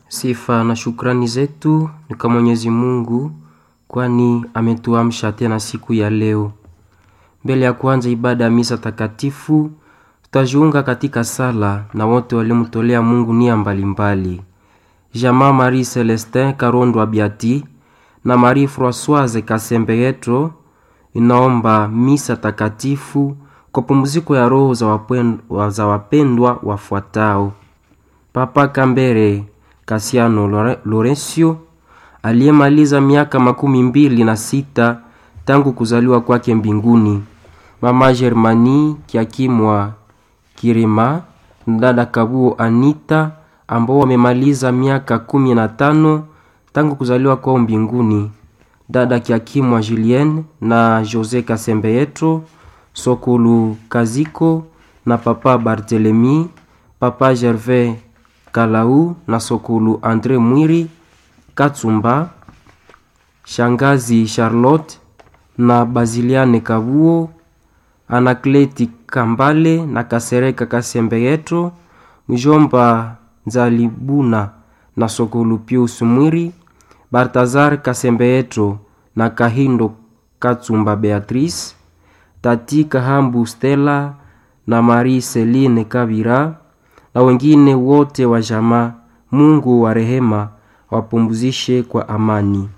Sifa na shukrani zetu ni kwa Mwenyezi Mungu, kwani ametuamsha tena siku ya leo. Mbele ya kuanza ibada ya misa takatifu, tutajiunga katika sala na wote waliomtolea Mungu nia mbalimbali. Jamaa Marie Celestin Karondo Abiati na Marie Françoise Kasembeyeto inaomba misa takatifu kwa pumziko ya roho za wapendwa, za wapendwa wafuatao: Papa Kambere Kasiano Lore- Lorencio aliyemaliza miaka makumi mbili na sita tangu kuzaliwa kwake mbinguni, Mama Germani Kiakimwa Kirima na dada Kabuo Anita ambao wamemaliza miaka kumi na tano tangu kuzaliwa kwao mbinguni, dada Kiakimwa Julien na Jose Kasembeyeto Sokulu Kaziko na papa Barthelemy, papa Gervais Kalau na Sokulu Andre Mwiri Katsumba, shangazi Charlotte na Baziliane Kabuo, Anakleti Kambale na Kasereka Kasembeyeto, mjomba Nzalibuna na Sokulu Pius Mwiri, Baltazar Kasembeyeto na Kahindo Katsumba Beatrice, Tati Kahambu Stella na Marie Celine Kabira na wengine wote wa jamaa. Mungu wa rehema wapumzishe kwa amani.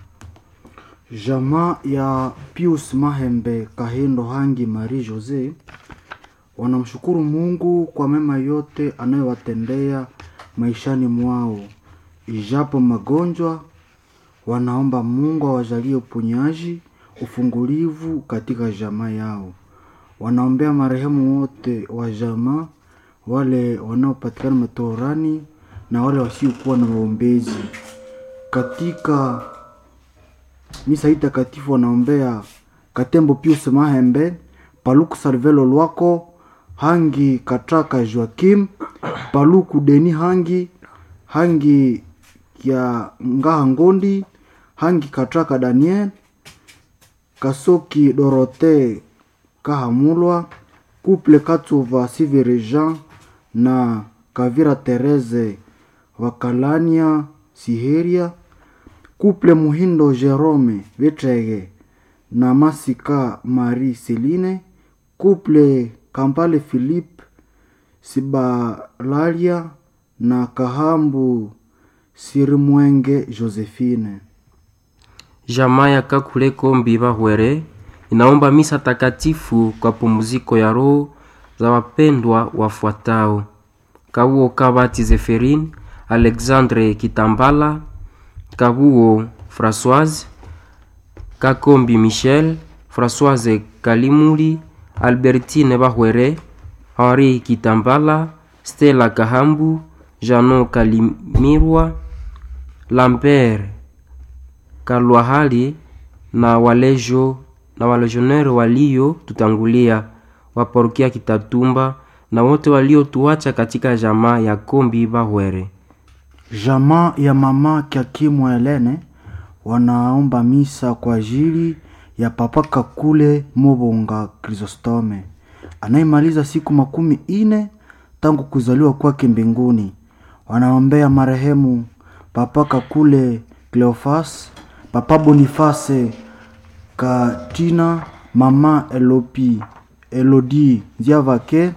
Jamaa ya Pius Mahembe Kahindo Hangi Marie Jose wanamshukuru Mungu kwa mema yote anayowatendea maishani mwao. Ijapo magonjwa, wanaomba Mungu awajalie uponyaji, ufungulivu katika jamaa yao. Wanaombea marehemu wote wa jamaa, wale wanaopatikana matoharani na wale wasiokuwa na waombezi katika misa hii takatifu wanaombea Katembo Pius Mahembe, Paluku Salvelo Lwako, Hangi Katraka Joakim, Paluku Deni Hangi, Hangi ya Ngaha Ngondi, Hangi Katraka Daniel, Kasoki Dorote Kahamulwa, Couple Katsuva Sivere Jean na Kavira Tereze Wakalania Siheria, Couple Muhindo Jerome Vetrege na Masika Marie Celine, Couple Kampale Philippe Sibalalia na Kahambu Sirimwenge Josephine. Jamaa ya Kakule Kombi Bahwere inaomba misa takatifu kwa pumziko ya roho za wapendwa wafuatao: Kabuo Kabati Zeferine, Alexandre Kitambala, Kabuo Françoise, Kakombi Michel, Françoise Kalimuli, Albertine Bahwere, Henri Kitambala, Stella Kahambu, Jano Kalimirwa, Lambert Kalwahali na walejo na walejioneri walio tutangulia waparokia Kitatumba na wote waliotuacha katika jamaa ya Kombi Bahwere. Jamaa ya mama Kiakimwa Helene wanaomba misa kwa ajili ya papa Kakule Mobonga Chrysostome anayemaliza siku makumi ine tangu kuzaliwa kwake mbinguni. Wanaombea marehemu papa Kakule Cleofas, papa Boniface Katina, mama Elopi Elodi Nziavake,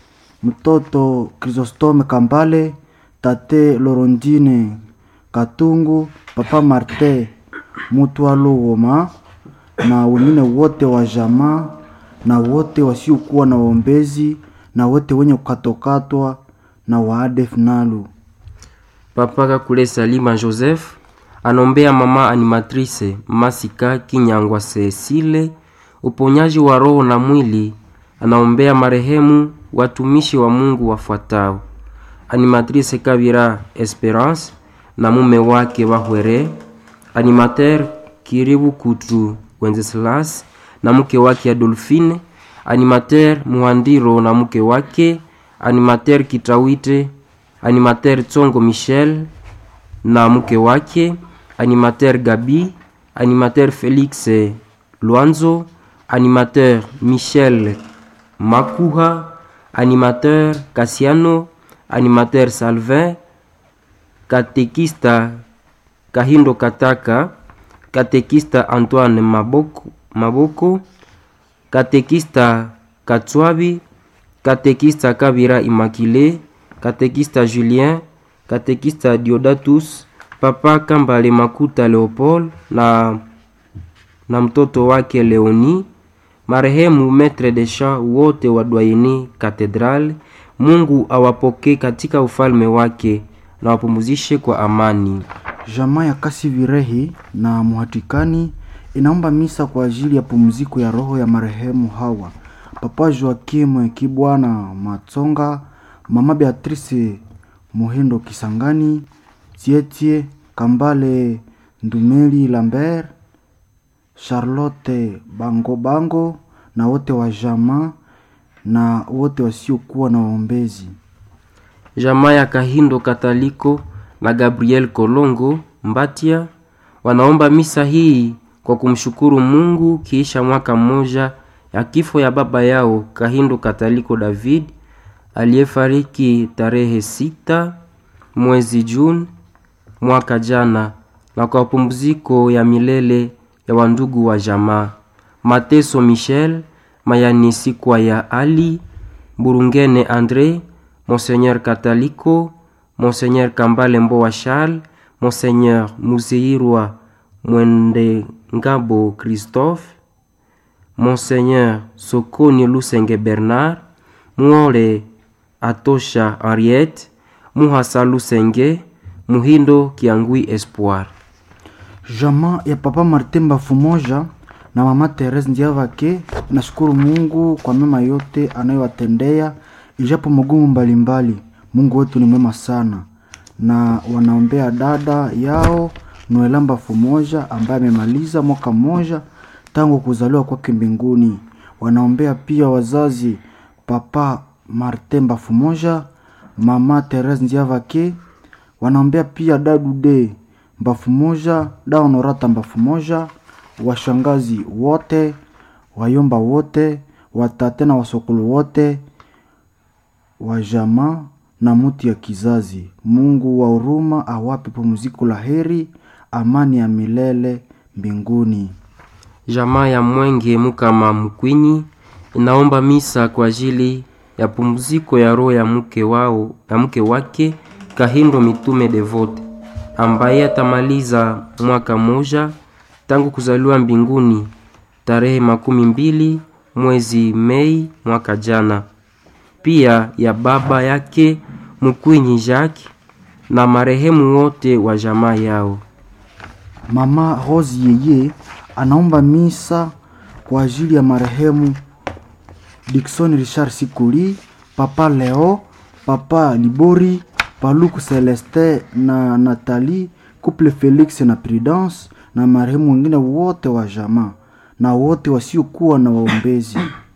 mtoto Chrysostome Kambale, tate Lorondine Katungu, papa Marte Mutwalo Woma na wengine wote wa jamaa na wote wasiokuwa na waombezi na wote wenye kukatwakatwa na waadef nalu. Papa Kakule Salima Joseph anombea mama animatrice Masika Kinyangwa Cecile uponyaji wa roho na mwili. Anaombea marehemu watumishi wa Mungu wafuatao: animatrice Kabira Esperance na mume wake Bahwere, animateur Kiribu Kutu Wenceslas na mke wake Adolphine, animateur Muhandiro na mke wake, animateur Kitawite, animateur Tsongo Michel na mke wake, animateur Gabi, animateur Felix Luanzo, animateur Michel Makuha, animateur Cassiano, animateur Salvin katekista kahindo kataka katekista antoine maboko, maboko katekista katswabi katekista kabira imakile katekista julien katekista diodatus papa kambale makuta leopold na, na mtoto wake leoni marehemu metre de champ wote wa dwayeni katedral mungu awapokee katika ufalme wake na wapumzishe kwa amani Jamaa ya kasi virehi na muhatikani inaomba misa kwa ajili ya pumziko ya roho ya marehemu hawa papa Joakim Kibwana Matsonga, mama Beatrice Muhindo Kisangani, Tietie Kambale Ndumeli Lambert, Charlotte Bango Bango na wote wa jamaa na wote wasiokuwa na waombezi. jamaa ya kahindo kataliko na gabriel kolongo mbatia wanaomba misa hii kwa kumshukuru mungu kiisha mwaka mmoja ya kifo ya baba yao kahindo kataliko david aliyefariki tarehe sita mwezi juni mwaka jana na kwa pumziko ya milele ya wandugu wa jamaa mateso michel mayanisi kwa ya ali burungene andre monseigneur kataliko monseigneur kambale mbowa charles monseigneur muzeirwa mwende ngabo christophe monseigneur sokoni lusenge bernard muole atosha henriette muhasa lusenge muhindo kiangui espoir Jamaa ya papa Martin Bafumoja na mama Therese Ndiavake nashukuru Mungu kwa mema yote anayowatendea ijapo magumu mbalimbali. Mungu wetu ni mwema sana, na wanaombea dada yao Noela Bafumoja ambaye amemaliza mwaka mmoja tangu kuzaliwa kwake mbinguni. Wanaombea pia wazazi papa Martin Bafumoja, mama Therese Ndiavake wanaombea pia dadude mbafu moja daonorata mbafu moja washangazi wote wayomba wote watate na wasokolo wote wa jamaa na muti ya kizazi mungu wa huruma awape pumziko la heri amani ya milele mbinguni jamaa ya mwenge mukama mkwinyi inaomba misa kwa ajili ya pumziko ya roho ya mke wao ya mke wake kahindo mitume devote ambaye atamaliza mwaka moja tangu kuzaliwa mbinguni tarehe makumi mbili mwezi mei mwaka jana pia ya baba yake mkwinyi jacques na marehemu wote wa jamaa yao mama Rose yeye anaomba misa kwa ajili ya marehemu Dickson Richard Sikuli, papa Leo, papa Libori, paluku Celeste na Nathalie, couple Felix na Prudence na marehemu wengine wote wa jamaa na wote wasiokuwa na waombezi.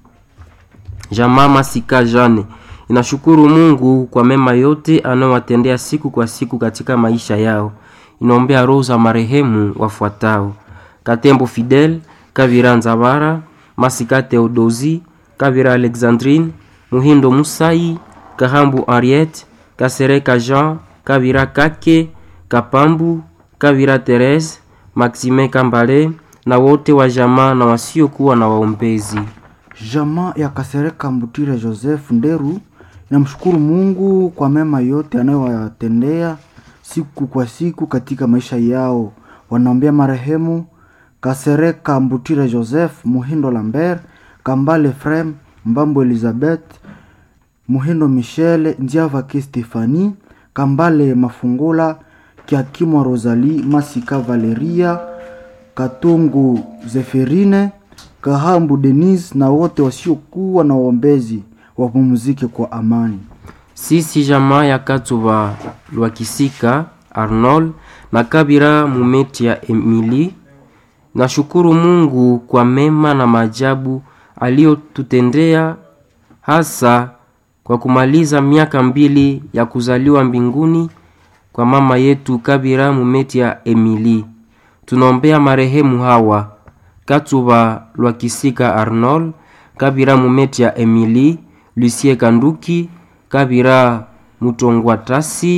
jamaa masika jane inashukuru mungu kwa mema yote anayowatendea siku kwa siku katika maisha yao inaombea roho za marehemu wafuatao katembo fidel kavira nzabara masika theodosi kavira alexandrine muhindo musai kahambu henriette kasereka jean kavira kake kapambu kavira therese maxime kambale na wote wa jamaa na wasiokuwa na waombezi Jamaa ya Kasereka Mbutire Joseph Nderu inamshukuru Mungu kwa mema yote anayowatendea siku kwa siku katika maisha yao. Wanaombea marehemu Kasereka Mbutire Joseph, Muhindo Lambert, Kambale Frem, Mbambo Elizabeth, Muhindo Michele, Njiavake Stefani, Kambale Mafungula, Kiakimwa Rosalie, Masika Valeria, Katungu Zeferine, Kahambu Denise na wote wasiokuwa na waombezi wapumzike kwa amani. sisi jamaa ya katuba lwakisika arnold na kabira mumeti ya emili nashukuru mungu kwa mema na maajabu aliyotutendea hasa kwa kumaliza miaka mbili ya kuzaliwa mbinguni kwa mama yetu kabira mumeti ya emili tunaombea marehemu hawa katuba lwakisika arnold kabira mumeti ya emili lucie kanduki kabira mutongwatasi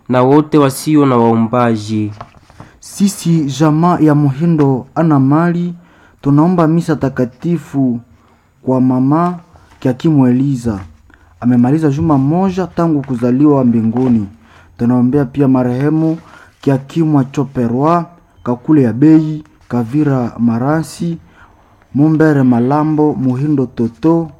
na wote wasio na waombaji. Sisi jamaa ya Muhindo ana mali tunaomba misa takatifu kwa mama Kiakimu Eliza, amemaliza juma moja tangu kuzaliwa mbinguni. Tunaombea pia marehemu Kiakimu Choperwa, Kakule ya Bei, Kavira Maransi, Mumbere Malambo, Muhindo Toto,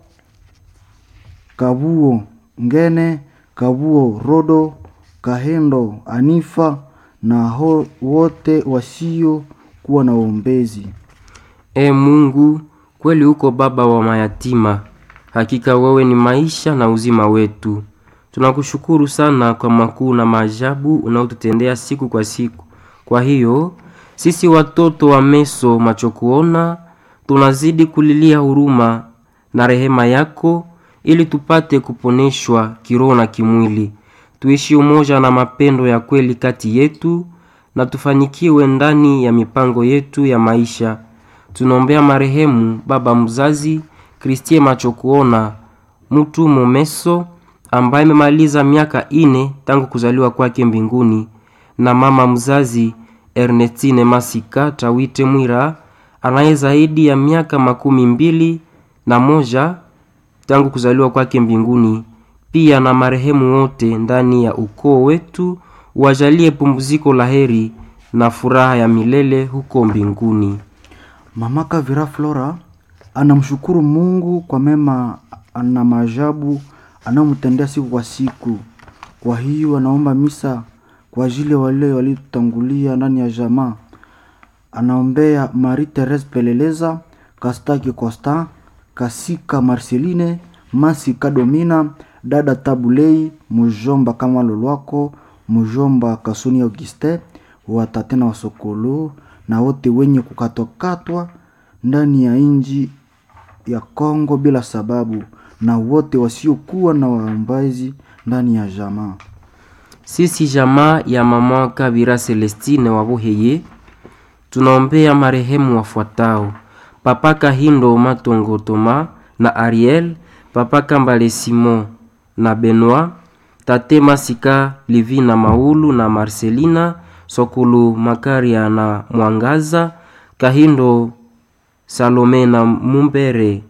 Kabuo Ngene, Kabuo Rodo, Kahendo Anifa na ho, wote wasio kuwa na uombezi. E Mungu, kweli uko baba wa mayatima, hakika wewe ni maisha na uzima wetu. Tunakushukuru sana kwa makuu na maajabu unaotutendea siku kwa siku. Kwa hiyo sisi watoto wa meso macho kuona tunazidi kulilia huruma na rehema yako, ili tupate kuponeshwa kiroho na kimwili, tuishi umoja na mapendo ya kweli kati yetu, na tufanikiwe ndani ya mipango yetu ya maisha. Tunaombea marehemu baba mzazi Kristie macho kuona mtu momeso ambaye amemaliza miaka ine tangu kuzaliwa kwake mbinguni, na mama mzazi Ernestine Masika Tawite Mwira anaye zaidi ya miaka makumi mbili na moja tangu kuzaliwa kwake mbinguni, pia na marehemu wote ndani ya ukoo wetu, wajalie pumziko la heri na furaha ya milele huko mbinguni. Mama Kavira Flora anamshukuru Mungu kwa mema na maajabu anayomtendea siku kwa siku. Kwa hiyo anaomba misa kwa ajili ya wale waliotangulia ndani ya jamaa. Anaombea Marie Therese Peleleza, Kastaki Costa, Kasika Marceline, Masika Domina, dada Tabulei, mujomba kama Lolwako, mujomba Kasuni Auguste, watate na wasokolo na wote wenye kukatwakatwa ndani ya inji ya Kongo bila sababu na wote wasiokuwa na waombazi ndani ya jamaa. Sisi jamaa ya mama Kabira Celestine Wabuheye tunaombea marehemu wafuatao: Papa Kahindo Matongo Toma na Ariel, Papa Kambale Simon na Benoit, Tate Masika Livina Maulu na Marcelina Sokulu Makaria na Mwangaza Kahindo Salome na Mumbere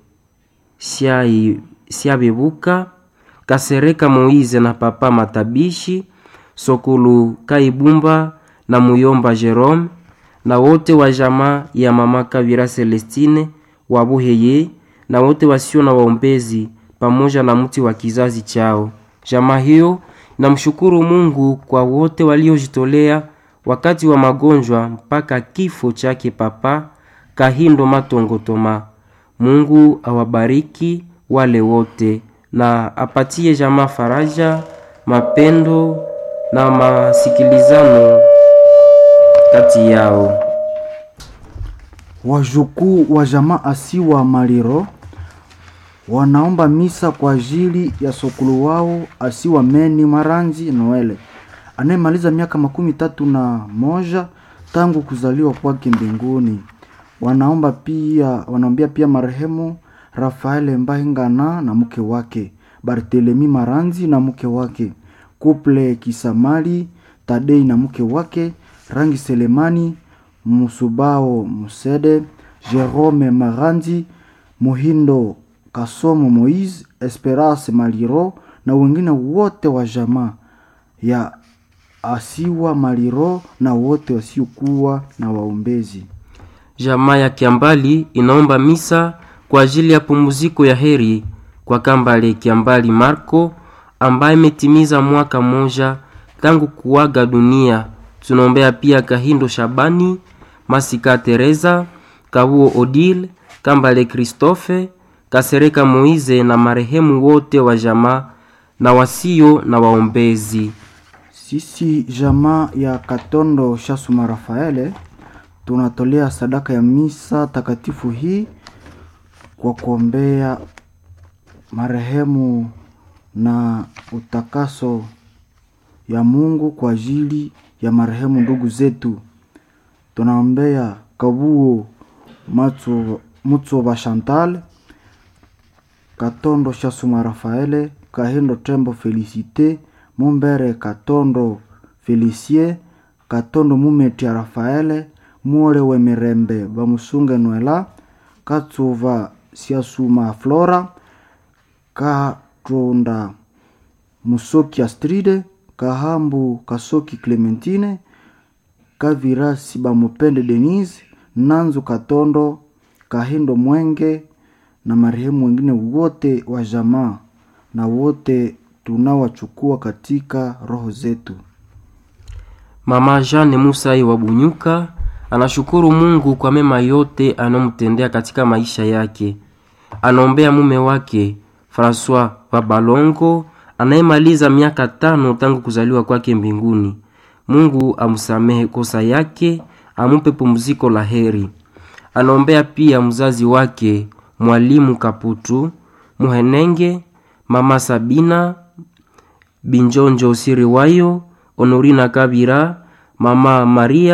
Siai Siabebuka Kasereka Moize na Papa Matabishi Sokulu Kaibumba na Muyomba Jerome na wote wa jamaa ya mama Kavira Celestine Wabuheye na wote wasio na waombezi pamoja na mti wa kizazi chao. Jamaa hiyo namshukuru Mungu kwa wote waliojitolea wakati wa magonjwa mpaka kifo chake Papa Kahindo Matongo Toma. Mungu awabariki wale wote na apatie jamaa faraja, mapendo na masikilizano kati yao. Wajukuu wa jamaa Asiwa Maliro wanaomba misa kwa ajili ya sokulu wao Asiwa Meni Maranzi Noele anayemaliza miaka makumi tatu na moja tangu kuzaliwa kwake mbinguni. Wanaomba pia wanaombea pia marehemu Rafael Mbahingana na mke wake Barthelemy Maranzi na mke wake Kuple Kisamali Tadei na mke wake Rangi Selemani Musubao Musede Jerome Maranzi Muhindo Kasomo Moise Esperance Maliro na wengine wote wa jamaa ya Asiwa Maliro na wote wasiokuwa na waombezi. Jamaa ya Kiambali inaomba misa kwa ajili ya pumziko ya heri kwa Kambale Kiambali Marco ambaye imetimiza mwaka mmoja tangu kuaga dunia. Tunaombea pia Kahindo Shabani, Masika Teresa, Kabuo Odile, Kambale Christophe, Kasereka Moize na marehemu wote wa jamaa na wasio na waombezi. Sisi jamaa ya Katondo Shasuma Rafaele tunatolea sadaka ya misa takatifu hii kwa kuombea marehemu na utakaso ya Mungu kwa ajili ya marehemu ndugu zetu. Tunaombea Kabuo Matso Mutsoba Chantal, Katondo Shasuma Rafaele, Kahindo Tembo Felicite, Mumbere Katondo felicie katondo mumetia rafaele muole wemirembe bamusunge nwela katsuva siasuma flora katonda musoki astride kahambu kasoki clementine kavira sibamupende denise nanzu katondo kahindo mwenge na marehemu wengine wote wa jamaa na wote tunawachukua katika roho zetu Mama Jeanne Musai wa Bunyuka anashukuru Mungu kwa mema yote anayomtendea katika maisha yake. Anaombea mume wake Francois wa Balongo anayemaliza miaka tano tangu kuzaliwa kwake mbinguni. Mungu amsamehe kosa yake, amupe pumziko la heri. Anaombea pia mzazi wake Mwalimu Kaputu Muhenenge, Mama Sabina Binjonjo Siriwayo, Honorina Kabira, Mama Maria